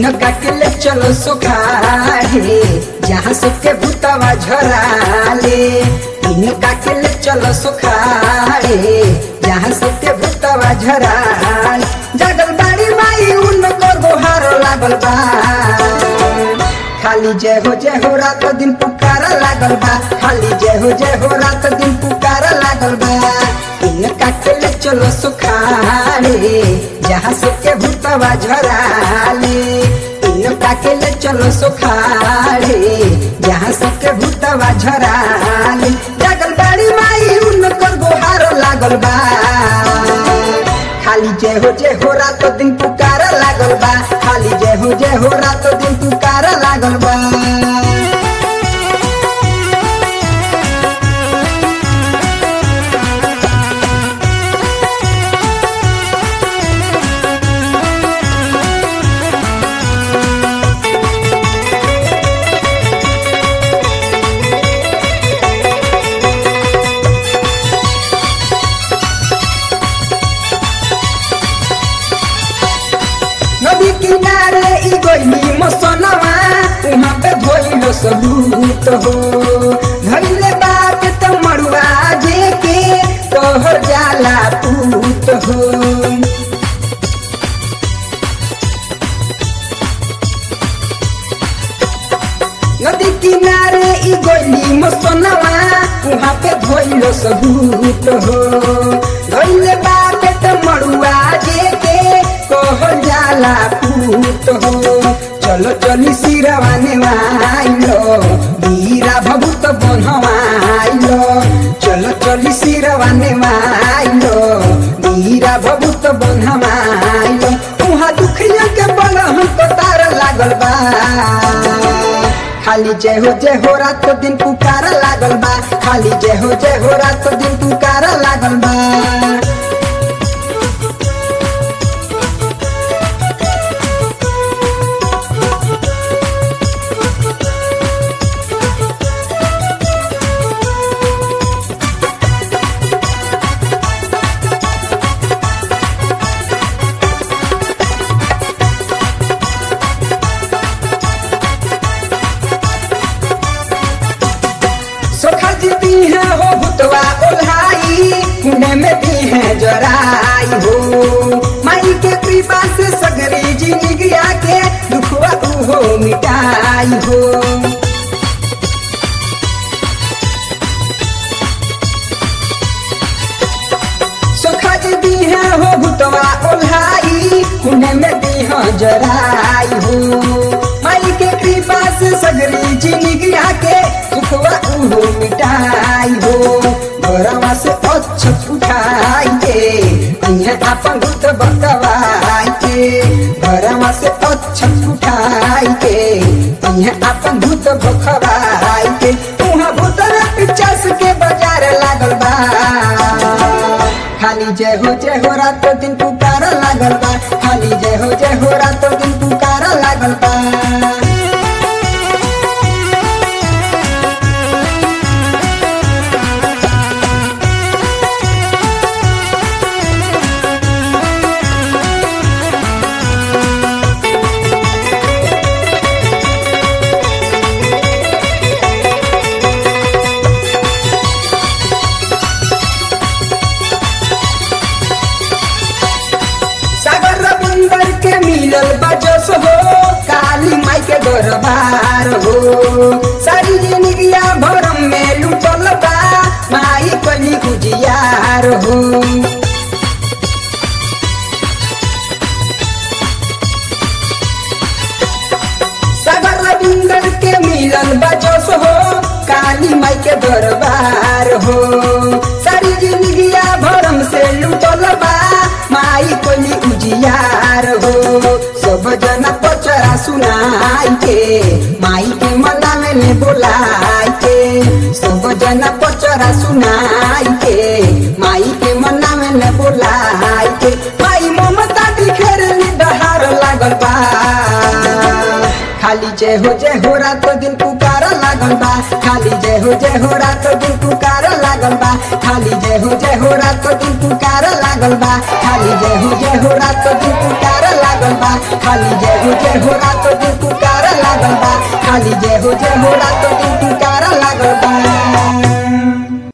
इनका के ले चलो सुखाए जहाँ सबके भूतवा झराले इनका के ले चलो सुखाए जहाँ सबके भूतवा झराल जगल बाड़ी माई उनको गोहार लागल बा खाली जय हो जय हो रात दिन पुकारा लागल बा खाली जय हो जय हो रात दिन पुकारा लागल बा इनका के ले चलो सुखाले जहाँ सबके भूतवा झराले इनका के ले चलो सुखाले जहाँ सबके भूतवा झराले जगल बाड़ी माई उनकर गोहार लागल बा खाली जय हो जय हो रात दिन पुकारा लागल बा खाली जय हो जय हो रात दिन पुकारा लागल बा नदी किनारे ई गइली मसनवा उहाँ पे धोइलो सबूत हो धइले बात त मरुआ जे के तोहर जाला पूत हो नदी किनारे ई गइली मसनवा उहाँ पे धोइलो सबूत हो धइले बात त मरुआ जे के कहल जाला पूत हो चलो चली सिरवाने आइलो बीरा भभूत बनवाइलो चलो चली सिरवाने आइलो बीरा भभूत बनवाइलो उहाँ दुखिया के बल हमको तार लागल बा खाली जय हो जय हो रात दिन पुकारा लागल बा खाली जय हो जय हो रात दिन पुकारा लागल बा सोखा जीती है हो भुतवा ओल्हाई पुणे में भी है जराई हो माई के कृपा से सगरी जिंदगी के दुखवा हो मिटाई हो सोखा जीती है हो भुतवा ओल्हाई पुणे में भी है जराई हो माई के कृपा से सगरी जिंदगी के दुखवा उहो मिटाई हो घरवा से अच्छत उठाई के अइहे आपन भूत बतवाई के घरवा से अच्छत उठाई के अइहे आपन भूत बखवाई के उहाँ भूतर पिचास के बाजार लागल बा खाली जय हो जय हो रात दिन पुकारा लागल बा खाली जय हो जय हो रात दिन पुकारा लागल बा सागर रविंदर के मिलल बजस हो काली माई के दरबार हो सारी जिंदगिया भरम में लुटल बा माई कली गुजियार हो सागर रविंदर के मिलल बजस हो काली माई के दरबार हो सारी जिंदगिया भरम से लुटल बा माई कोली उजियार हो सब जना पचरा सुनाई के माई के मनावे में बोलाई के सब जना पचरा सुनाई के माई के मनावे में बोलाई के माई ममता दिखेरली डहार लागल बा खाली जय हो जय हो रात दिन पुकारा लागल बा खाली जय हो जय हो रात दिन पुकारा लागल बा खाली जय हो जय हो रात दिन पुकारा लागल बा खाली जय हो जय हो रात दिन पुकारा लागल बा खाली जय हो जय हो रात हो रात